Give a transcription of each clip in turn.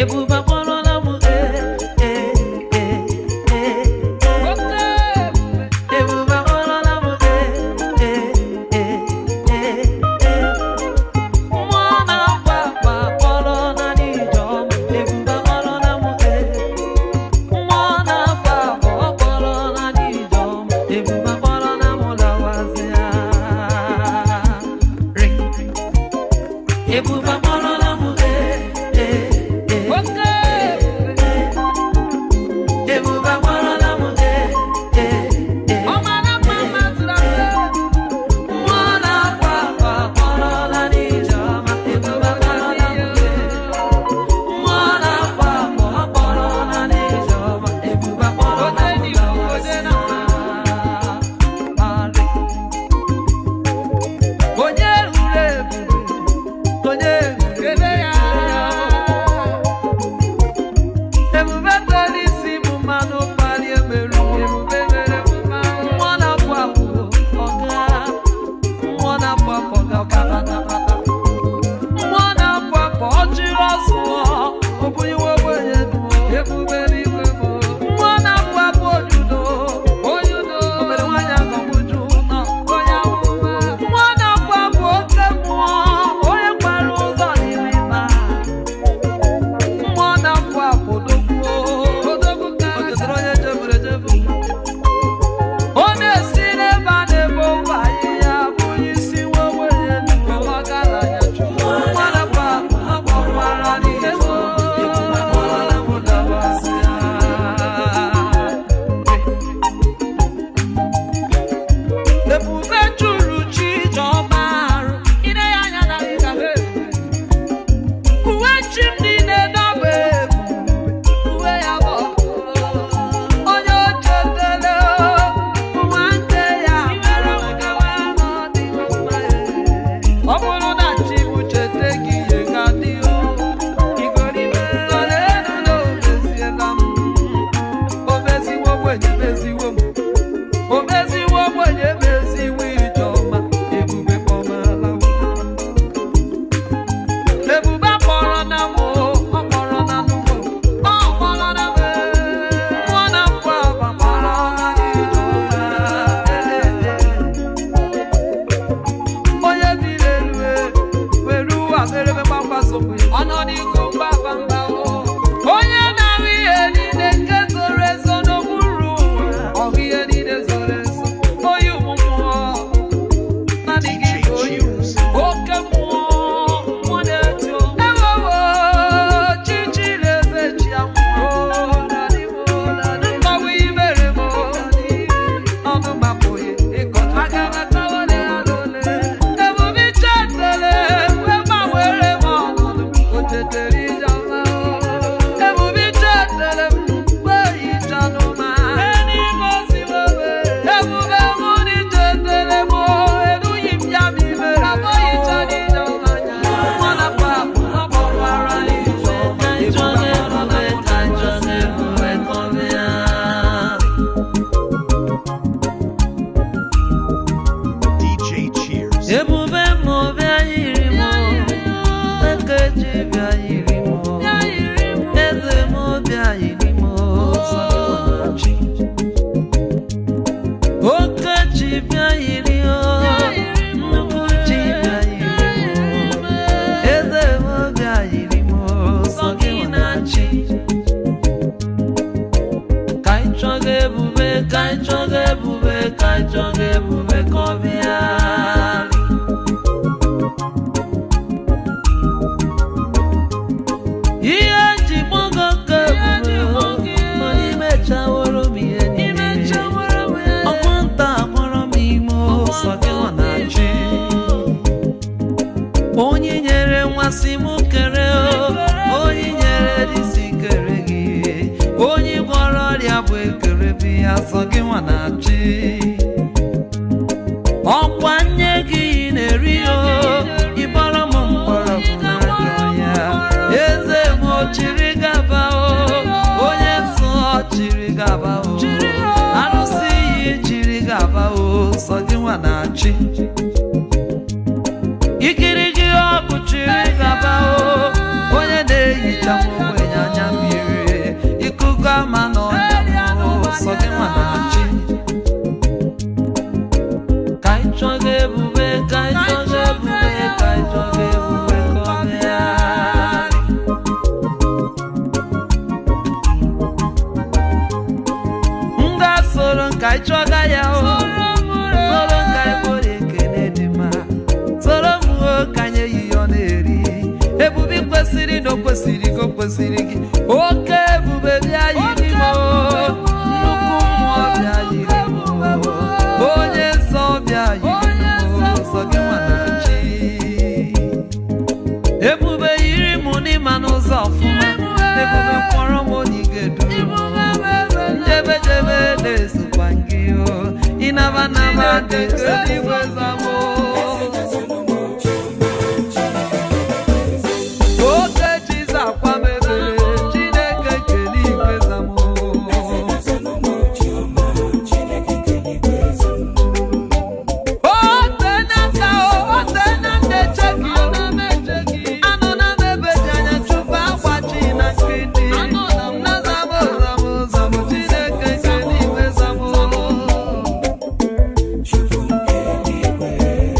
ebube akpọrọla m ee ee ee ee ee ebube akpọrọla m ee ee ee ee ee mmụọ na-akwa akwa akpọrọ na n'ijeọma ebube akpọrọla m ee mmụọ na-akwa akwa akpọrọ na n'ijeọma ebube akpọrọla m lawazịa ring ebube akpọrọla m ee ee ee ebube akpọrọla m ee ee ee mmụọ na-akwa akwa akpọrọla n'ijeọma ebube akpọrọla m ee mmụọ na-akwa akwa akpọrọla n'ijeọma ebube akpọrọla m lawazịa onye ruru ebube onye ruru ebube tere isi bụ mmanụ mkpali emerụ ebube mere mmụọ na-apụ apụ ọga mmụọ na-apụ apụ ọga ọkabatabata mmụọ na-apụ apụ ọjịrị ọsụọ obunyiwe ogbenye duo ebube n'igwe bụ mmụọ na-apụ apụ ojudo ojudo obere nwaanyị agọgbuju nọ onye amụma mmụọ na-apụ apụ oke mmụọ onye kwara ụzọ n'ime ịba mmụọ na-apụ apụ dogbuo ochetere onye jeburu ejebu ọ na-esi n'ebe a na-ebe ofe ahịhịa bụ onye isi nwa ogbenye nnukwu ọgaranya chukwu mmụọ na-apụ apụ akpọkwara n'ihe ebube juru chi ijeọma arụ ine ya anya na ịga ha ebube uwe chi m niile n'ọba ebu uwe ya bụ onye o chetara nwanne ya mere nkewa n'ọdịghị mma ọ bụrụ na chi m chete gị ihe ga-adị o igoribe elu na omeziela m omeziwo ogbenye meziwo m omeziwo ogbenye meziwo ijeọma ebube kpọmala m ebube akpọrọ na m ọ kpọrọ na m ọ kpọrọ na m mmụọ na mpụ aba kpọrọ na ijeọma onye biri elu e, were ụwa merebe gbamgbasokwe ọnọdụ mgbaba mba onye na-ahụ ihe niile nke zoro ezo n'okpuru ụwa ọhụ ihe niile zoro ezo onye ụmụ mmụọ naanị gị bụ onye oke mmụọ mmụọ na-eto ewewo chichiri eze chi amụọ mgbanwe imere m ọnụ mapụghị ịkọta aga m akọwara ya n'ole ebube chetele wee gbanwere m ọnọdụ o tetere ijeọma ebube chetele m wee hichanụ ma n'ime oziwe ebube mụ dị chetele m erughị m ya ma ime abụghịcha n'ijeọma anya nwa na papụ ọ kpọkwara ijeọma ebube akpọrọ na DJ Cheers. ebube m bịa yiri m ekeji bịa yiri m eze m bịa yiri m sọgọnachi okechi bịa yiri o nnukwu chi bịa yiri m eze m bịa yiri m sọgọnachi ka anyị chọga ebube ka anyị chọga ebube ka anyị chọga ebube ka ọ bịa ihe ji gbago ka ebube mana imechaworo m ihe niile ọkwanta akpọrọ m ime ụsọ gị ọ na-achị onye nyere nmasị m kere o onye nyere disi kere gị onye gwọrọ ọrịa bụ ekere bi ya sọ gị nwa na-achị ọkwa nye gị na-eri o ịbọrọ m mgbọrọgwụ n'aka ya eze m o chiri gaba o onye nsọ chiri gaba o arụsị iyi chiri gaba o sọ gị nwa na-achị ikiri gị ọkụ chiri gaba o onye na-ehicha m ogbenye chọga ebube ka anyị chọga ebube ka anyị chọga ebube ka ọ bịa m ga-soro nka anyị chọga ya o soro nka anyị kpọrọ ekele dị mma soro m o ka anyị ehihie ọ na-eri ebube ị kwesịrị na o kwesịrị gị o kwesịrị gị oke ebube bịa yiri m o nnukwu mmụọ bịa yiri m o onye nsọ bịa yiri m o sọ gị nwana chi ebube yiri m n'ịma n'ụzọ ọfụma ebube kpọrọ m onye ị ga-edu m njebe jebe na-esokwa gị o ịnaba naba dị eluigwe zamo oke chiza akwa mebere chineke kele igwe zamo ote n'aka o ote na ndeche gị o anọ na m ebe dị anya chụpụ agbachi na nkịtị na zamo zamo zamo chineke kele igwe zamo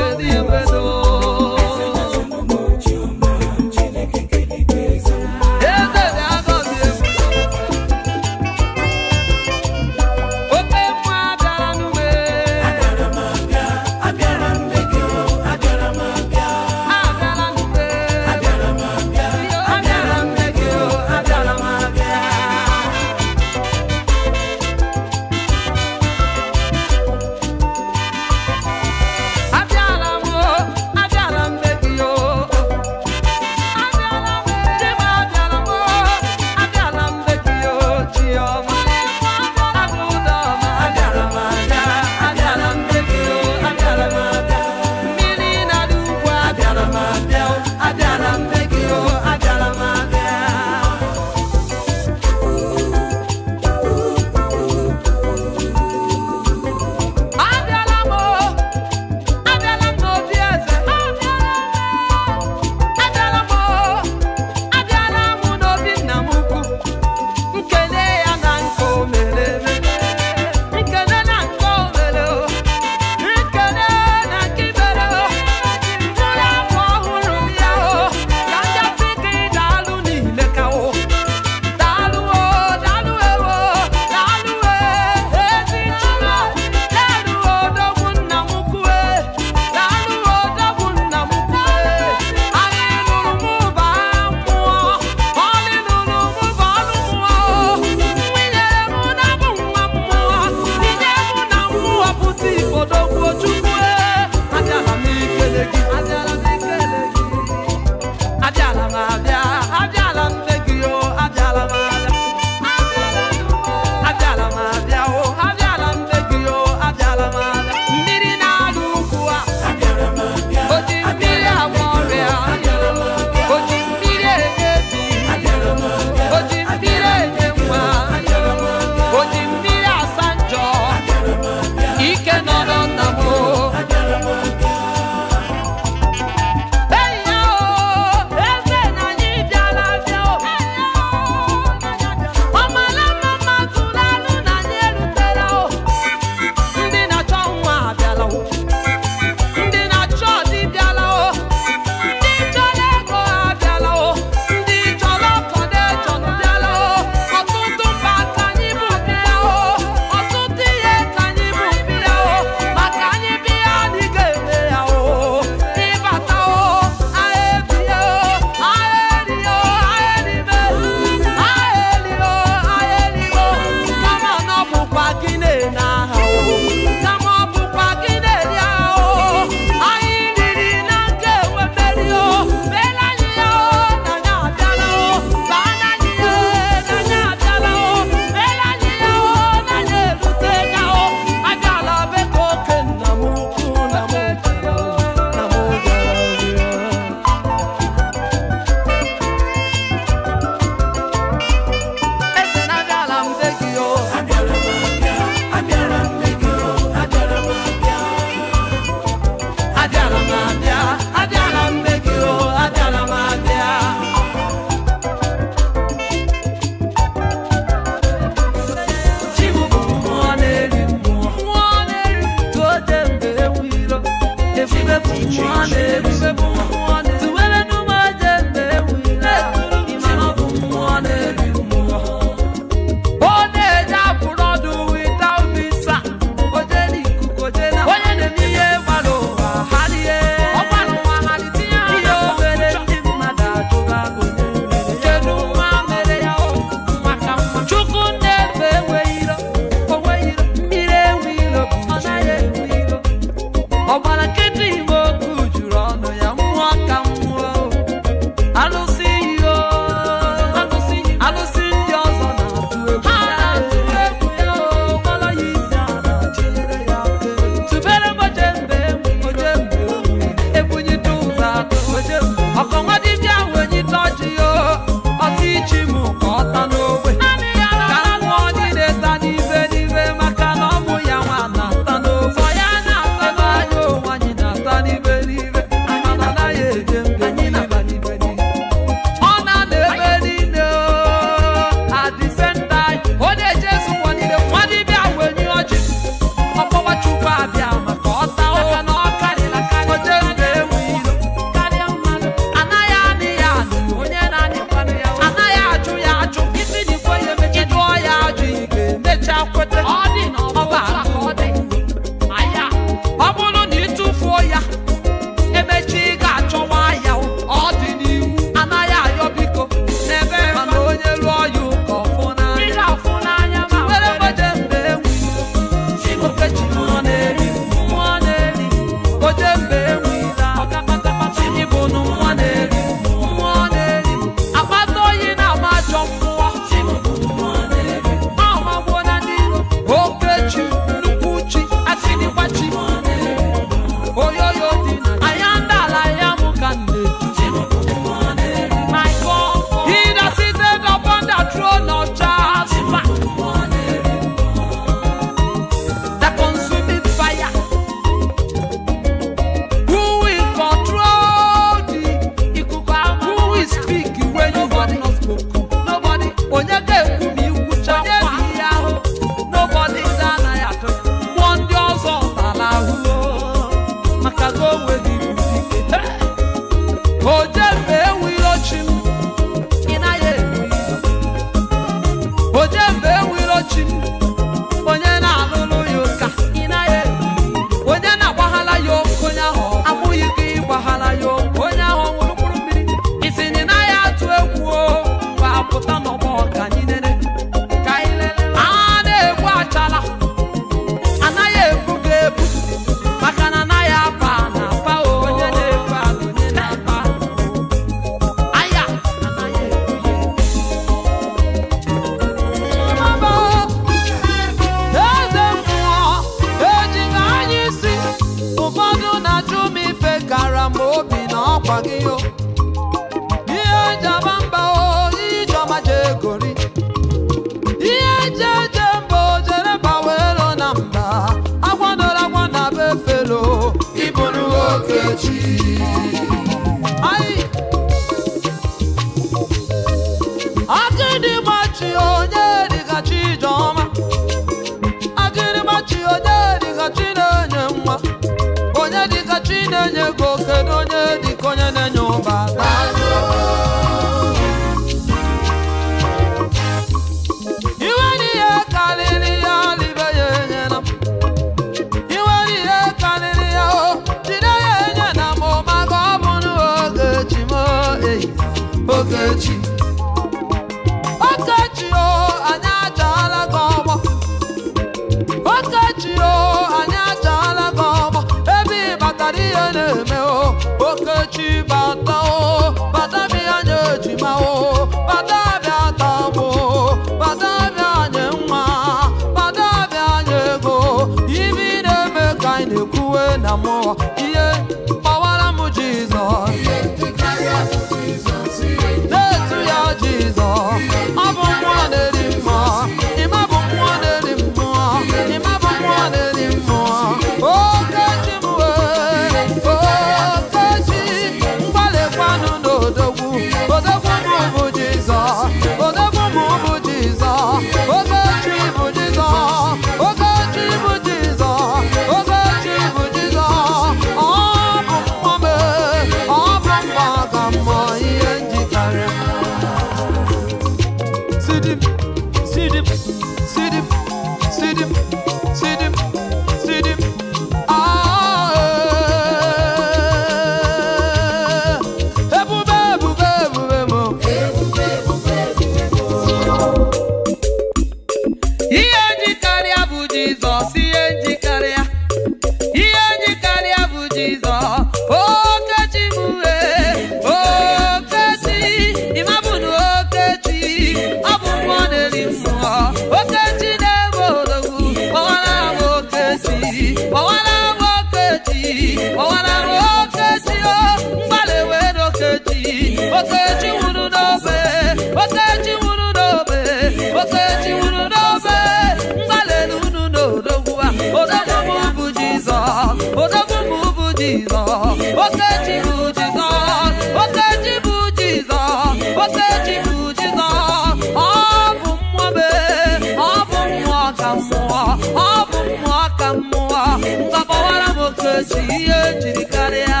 okechi ihe jiri karịa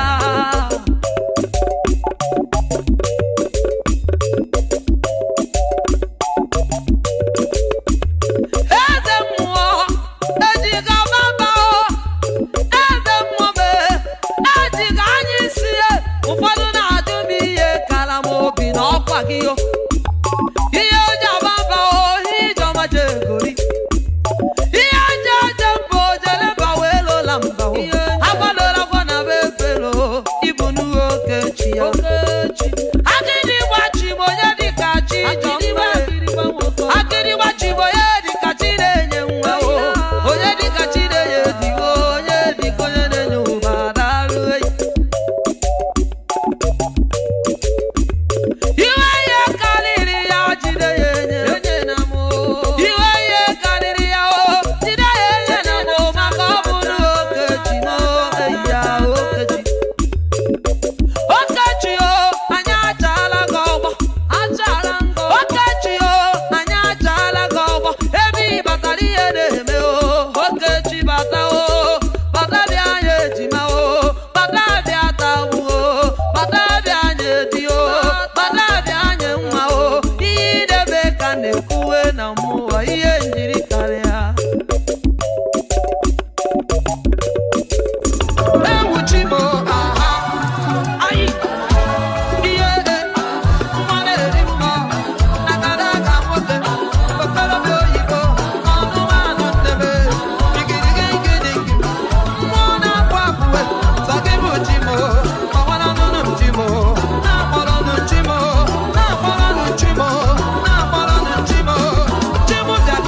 eze mmụọ ejiga baba o eze mmụọ be ejiga anya isi ya ụfọdụ na-ajụ m ihe kara m obi na ọkwa gị o ihe oji ababa o ihe ijeọma jegori ihe aja aja mba ojeleba wee lola mba o agbadola gwa na be efelo ibu n'uwe okechi ya akịrị gbachi m onye dịka chi jọmbe akịrị gbachi m onye dịka chi na-enye nwa o onye dịka chi na-enye digo onye dịka onye na-enye ụba darụ eyi iwe ihe karịrị ya jide ya enye iwe ihe karịrị ya o jide ya enye na mụ maka ọ bụrụ okechi m eyi ya okechi okechi o anyị achaala gị ọgbọ okechi o anyị achaala gị ọgbọ ebe ị batara ihe na-eme o okechi bata o bata bịa anyị ejima o bata bịa tagbu o bata bịa anyị edi o bata bịa anyị nwa o ihe idebe ka na-ekwuwe na mmụọ ihe njiri karịa ewuchi m aha anyị ihe nwa na-eri mma agadaga nwoke okorobịa oyibo ọnụmanụ nnebe igirigigidi mmụọ na-akwa akpụwe sọ gị bụ chi m ọgbaranụnụ m chi m na-akpọrọnụ chi m na-akpọrọnụ chi m na-akpọrọnụ chi m chi m bịa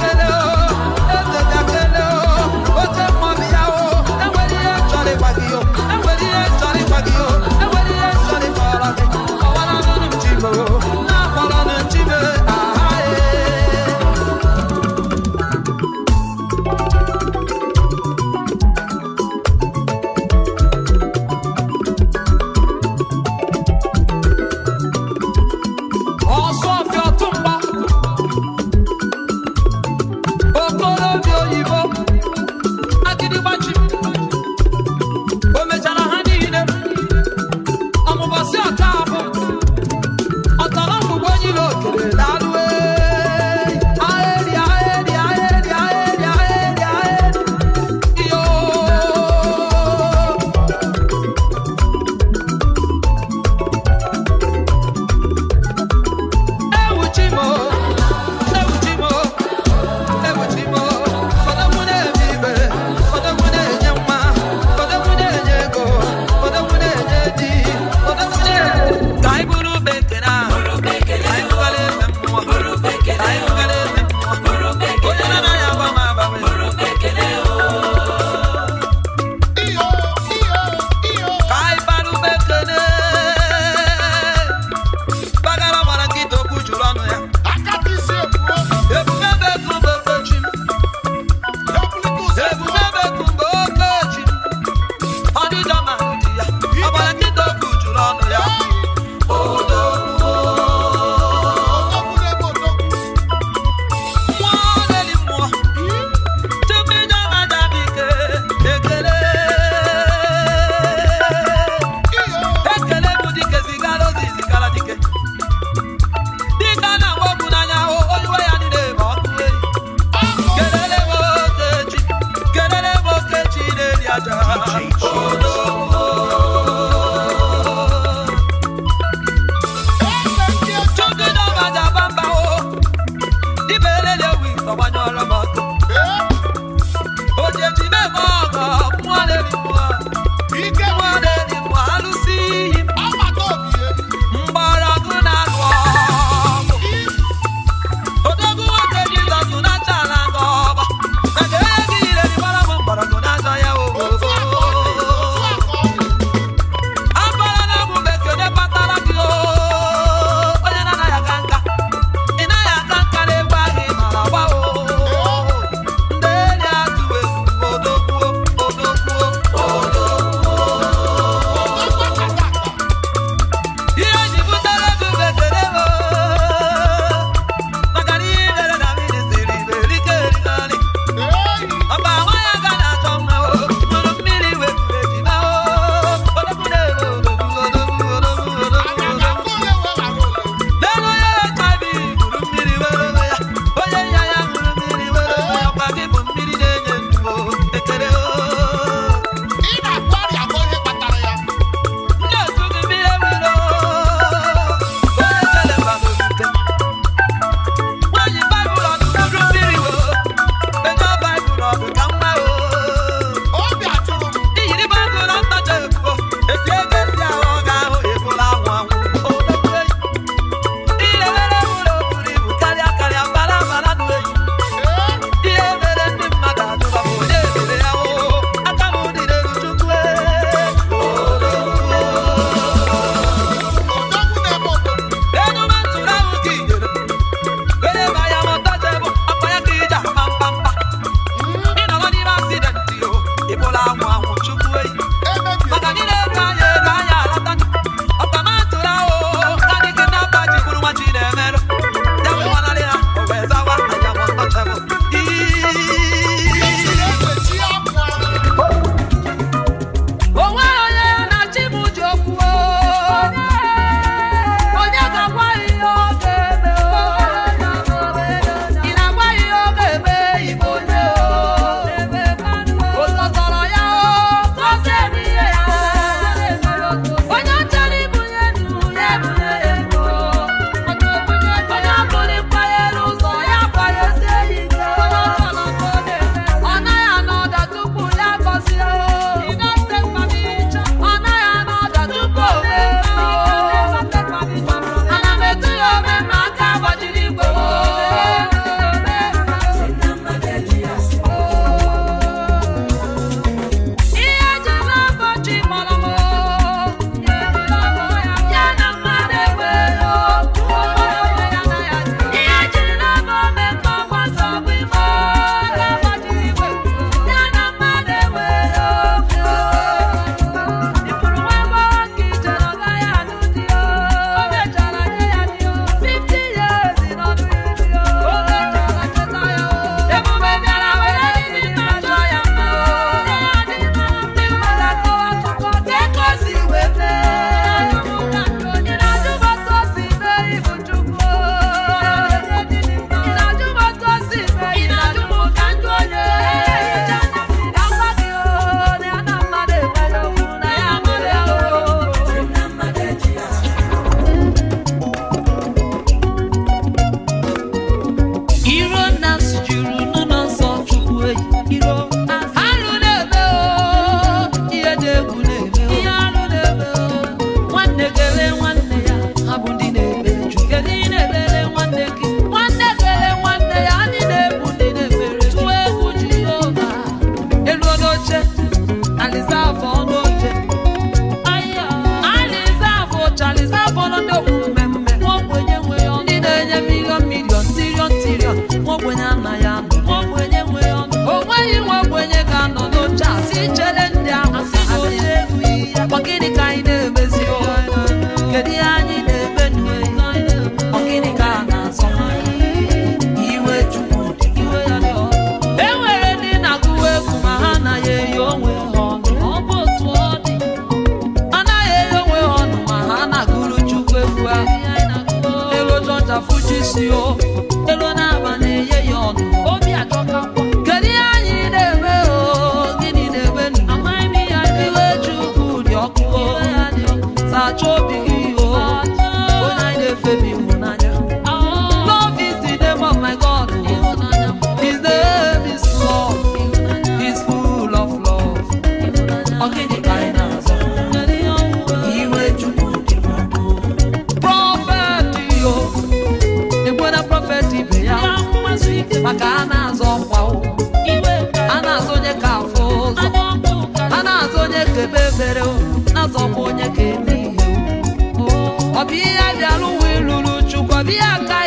isi o elu na-aba na-enye ya ọnụ obi ajọkakwa kedu ihe anyị na-eme o gịnị na-eme nụ amaghị m ihe anyị iwe chukwu dị ọkụ o sacha obi gị o onye anyị na-efe bụ ịhụnanya love is the name of my god his name is love he's full of love ọ gịnị ka anyị na-azọ iwe chukwu dị ọkụ prọfet yo ekwena prọfet ibe ya maka a na-azọ ọkwa o a na-azọ onye ka afọ ụzọ a na-azọ onye ka ebe ebere o na-azọkwa onye ka eme ihe o ọ bụ ihe bịara ụwa ịlụrụ chukwu ọ bụ ihe aka